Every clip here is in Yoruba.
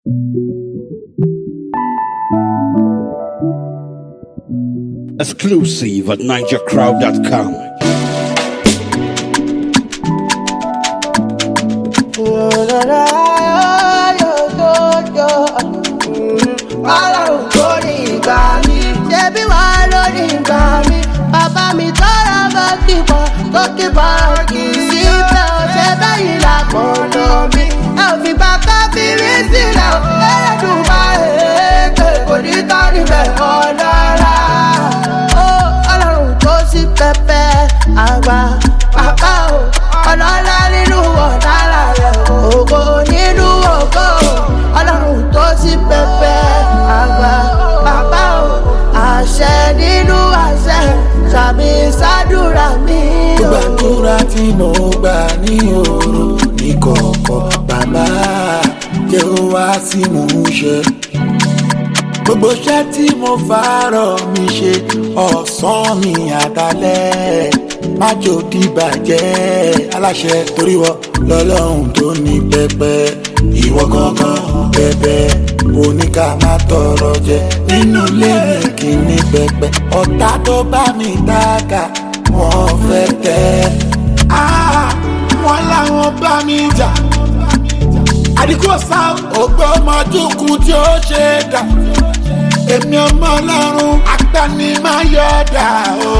Exclusive at NigerCrowd.com. Ọlọ́run tó ní ìgbà mi, ṣebí wà lórí ìgbà mi. Bàbá mi tọ́ra gòkìpọ̀, gòkìpọ̀ kì í sí bẹ́ẹ̀ ò ṣe bẹ́yìn lápọ̀lọ́ mi. Ẹ ò fi bàkà fi rí sílẹ̀ ò lẹ́dùn máa èké kò ní tán níbẹ̀ ọ̀dọ́ra. Ó Ọlọ́run tó sí pẹpẹ àgbà bàbá o, ọlọ́lá nínú ọ̀dàlà rẹ̀ ògo nínú ògo. Ọlọ́run tó sí pẹpẹ àgbà bàbá o, àṣẹ nínú àṣẹ sàmì sádùrà mi o. gbàdúrà tí mo gbà ní òru ní kọ̀ọ̀kọ̀ bàbá jẹ́ ó wá sí mò ń ṣe. gbogbo iṣẹ́ tí mo fàárọ̀ mi ṣe ọ̀sán mi àtàlẹ́ májò dìbàjẹ́ aláṣẹ torí wọ lọ́lọ́run tó ní pẹpẹ ìwọ gangan bẹbẹ oníkà má tọrọ jẹ nínú ilé mi kì í ní pẹpẹ ọ̀tá tó bá mi dáka wọ́n fẹ́ tẹ́ Ah, wọ́n láwọn bá mi jà àdìgbò sá ògbó ọmọdúnkún tí ó ṣe é dà èmi ọmọ ọlọ́run agbani máa yọ dà o.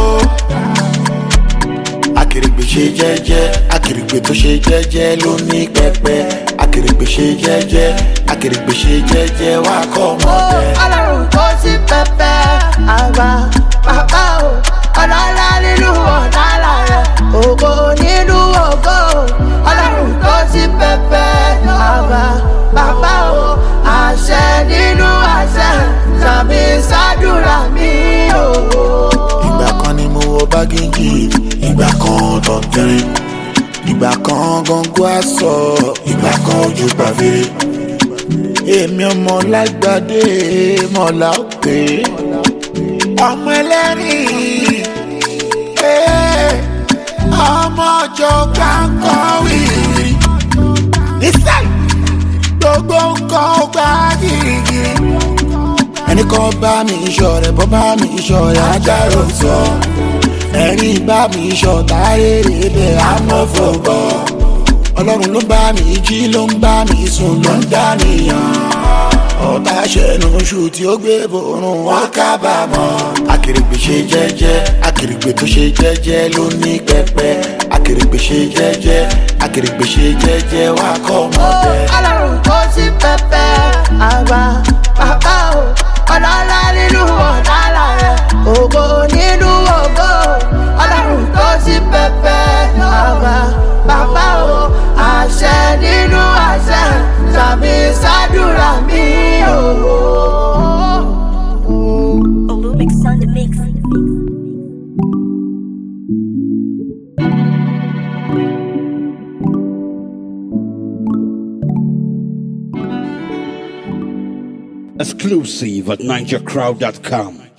akèrègbè ṣe jẹ́jẹ́ akèrègbè tó ṣe jẹ́jẹ́ ló ní pẹpẹ akèrègbè ṣe jẹ́jẹ́ akèrègbè ṣe jẹ́jẹ́ wá kọ́ ọmọ Ó bẹ́ẹ̀. Ọlọ́run tó sí pẹpẹ àgbà bàbá o ọlọ́lá nínú ọ̀dàlà rẹ̀ ògo nínú ògo Ọlọ́run tó sí pẹpẹ àgbà bàbá o àṣẹ nínú àṣẹ sàmì sádùrà mi o. ìgbà kan ni mo wọ bágéjì ìgbà kan tọ̀tẹ̀rẹ̀ ìgbà kan gọ́ngọ́ àṣọ ìgbà kan ojú pàfẹ́rẹ́ èmi ọmọ lágbàdé mọ̀lá òkè ọmọ ẹlẹ́rìn eh, ọmọ ọjọ́ kankan wìrì nísàlẹ̀ gbogbo nǹkan ó gbá gírígírí ẹni kan bá mi iṣọ rẹ bọ́ bá mi iṣọ rẹ ajáró sọ ẹni bá mi iṣọ tààrèrè bẹ amọ̀fọ̀bọ̀ ọlọ́run ló bá mi jí ló ń bá mi sùn ló ń dá nìyàn ọba ṣẹnu oṣù tí ó gbé borun wọn kábàámọ̀ akèrègbè ṣe jẹ́jẹ́ akèrègbè tó ṣe jẹ́jẹ́ ló ní pẹpẹ akèrègbè ṣe jẹ́jẹ́ akèrègbè ṣe jẹ́jẹ́ wá kọ́ ọmọ Ó bẹ́ẹ̀. Ọlọ́run tó sí pẹpẹ àgbà bàbá o ọlọ́lá nínú ọ̀dàlà rẹ̀ ògo nínú ògo Ọlọ́run tó sí pẹpẹ àgbà bàbá o àṣẹ nínú àṣẹ sàmì sádùrà mi o. Olumix on the mix. Exclusive at NigerCrowd.com.